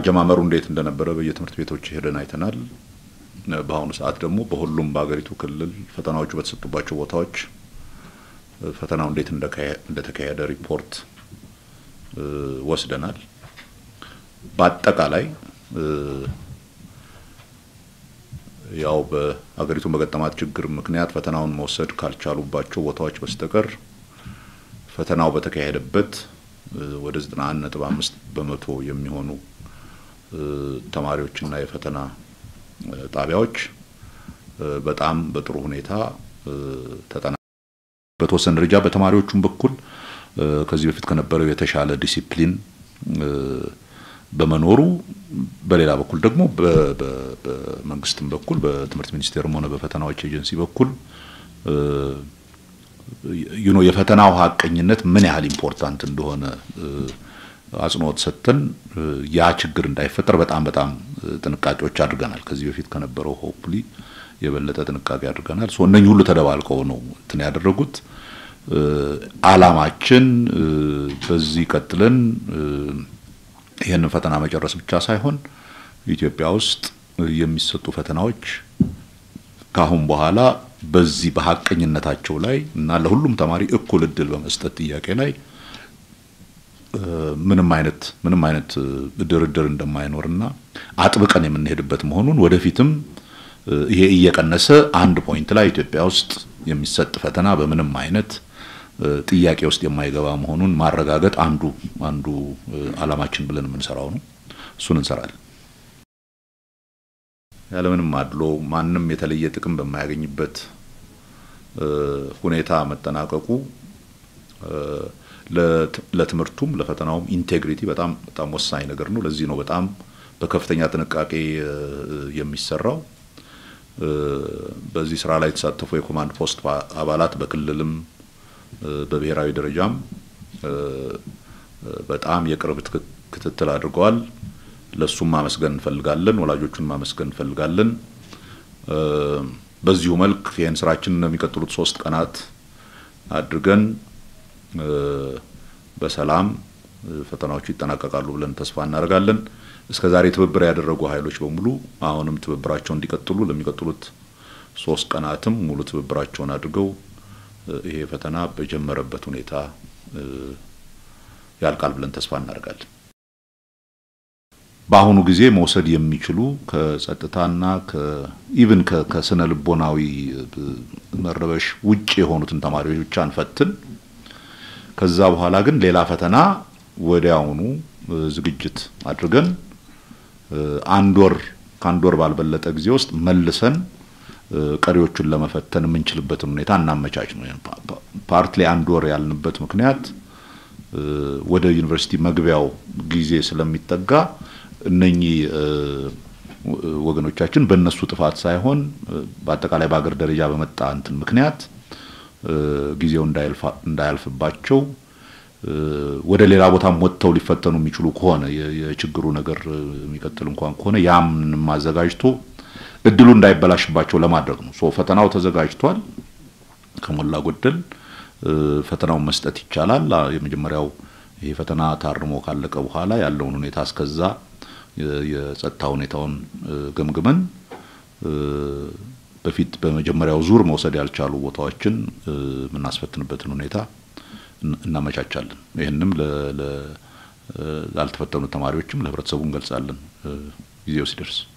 አጀማመሩ እንዴት እንደነበረ በየትምህርት ቤቶች ሄደን አይተናል። በአሁኑ ሰዓት ደግሞ በሁሉም በሀገሪቱ ክልል ፈተናዎቹ በተሰጡባቸው ቦታዎች ፈተናው እንዴት እንደተካሄደ ሪፖርት ወስደናል። በአጠቃላይ ያው በሀገሪቱ በገጠማት ችግር ምክንያት ፈተናውን መውሰድ ካልቻሉባቸው ቦታዎች በስተቀር ፈተናው በተካሄደበት ወደ 91.5 በመቶ የሚሆኑ ተማሪዎችና የፈተና ጣቢያዎች በጣም በጥሩ ሁኔታ ተጠና በተወሰነ ደረጃ በተማሪዎቹም በኩል ከዚህ በፊት ከነበረው የተሻለ ዲሲፕሊን በመኖሩ በሌላ በኩል ደግሞ በመንግስትም በኩል በትምህርት ሚኒስቴርም ሆነ በፈተናዎች ኤጀንሲ በኩል ዩኖ የፈተናው ሀቀኝነት ምን ያህል ኢምፖርታንት እንደሆነ አጽንኦት ሰጥተን ያ ችግር እንዳይፈጠር በጣም በጣም ጥንቃቄዎች አድርገናል። ከዚህ በፊት ከነበረው ሆፕሊ የበለጠ ጥንቃቄ አድርገናል። ሶ እነኚህ ሁሉ ተደባልቀው ነው እንትን ያደረጉት። አላማችን በዚህ ቀጥለን ይህንን ፈተና መጨረስ ብቻ ሳይሆን ኢትዮጵያ ውስጥ የሚሰጡ ፈተናዎች ከአሁን በኋላ በዚህ በሀቀኝነታቸው ላይ እና ለሁሉም ተማሪ እኩል እድል በመስጠት ጥያቄ ላይ ምንም አይነት ምንም አይነት ድርድር እንደማይኖርና አጥብቀን የምንሄድበት መሆኑን ወደፊትም ይሄ እየቀነሰ አንድ ፖይንት ላይ ኢትዮጵያ ውስጥ የሚሰጥ ፈተና በምንም አይነት ጥያቄ ውስጥ የማይገባ መሆኑን ማረጋገጥ አንዱ አንዱ አላማችን ብለን የምንሰራው ነው። እሱን እንሰራለን። ያለምንም አድሎ ማንም የተለየ ጥቅም በማያገኝበት ሁኔታ መጠናቀቁ ለትምህርቱም ለፈተናውም ኢንቴግሪቲ በጣም በጣም ወሳኝ ነገር ነው። ለዚህ ነው በጣም በከፍተኛ ጥንቃቄ የሚሰራው። በዚህ ስራ ላይ የተሳተፉ የኮማንድ ፖስት አባላት በክልልም በብሔራዊ ደረጃም በጣም የቅርብ ክትትል አድርገዋል። ለሱም ማመስገን እንፈልጋለን። ወላጆቹን ማመስገን እንፈልጋለን። በዚሁ መልክ ይህን ስራችን የሚቀጥሉት ሶስት ቀናት አድርገን በሰላም ፈተናዎቹ ይጠናቀቃሉ ብለን ተስፋ እናደርጋለን። እስከ ዛሬ ትብብር ያደረጉ ኃይሎች በሙሉ አሁንም ትብብራቸውን እንዲቀጥሉ ለሚቀጥሉት ሶስት ቀናትም ሙሉ ትብብራቸውን አድርገው ይሄ ፈተና በጀመረበት ሁኔታ ያልቃል ብለን ተስፋ እናደርጋለን። በአሁኑ ጊዜ መውሰድ የሚችሉ ከጸጥታና ኢቭን ከስነ ልቦናዊ መረበሽ ውጭ የሆኑትን ተማሪዎች ብቻ እንፈትን። ከዛ በኋላ ግን ሌላ ፈተና ወዲያውኑ ዝግጅት አድርገን አንድ ወር ከአንድ ወር ባልበለጠ ጊዜ ውስጥ መልሰን ቀሪዎቹን ለመፈተን የምንችልበትን ሁኔታ እናመቻች ነው። ፓርት ላይ አንድ ወር ያልንበት ምክንያት ወደ ዩኒቨርሲቲ መግቢያው ጊዜ ስለሚጠጋ እነኚህ ወገኖቻችን በእነሱ ጥፋት ሳይሆን በአጠቃላይ በሀገር ደረጃ በመጣ እንትን ምክንያት ጊዜው እንዳያልፍባቸው ወደ ሌላ ቦታም ወጥተው ሊፈተኑ የሚችሉ ከሆነ የችግሩ ነገር የሚቀጥል እንኳን ከሆነ ያምንም አዘጋጅቶ እድሉ እንዳይበላሽባቸው ለማድረግ ነው። ሶ ፈተናው ተዘጋጅቷል። ከሞላ ጎደል ፈተናውን መስጠት ይቻላል። የመጀመሪያው ይሄ ፈተና ታርሞ ካለቀ በኋላ ያለውን ሁኔታ እስከዛ የጸጥታ ሁኔታውን ገምግመን በፊት በመጀመሪያው ዙር መውሰድ ያልቻሉ ቦታዎችን የምናስፈትንበትን ሁኔታ እናመቻቻለን። ይህንም ላልተፈተኑ ተማሪዎችም ለህብረተሰቡ እንገልጻለን ጊዜው ሲደርስ።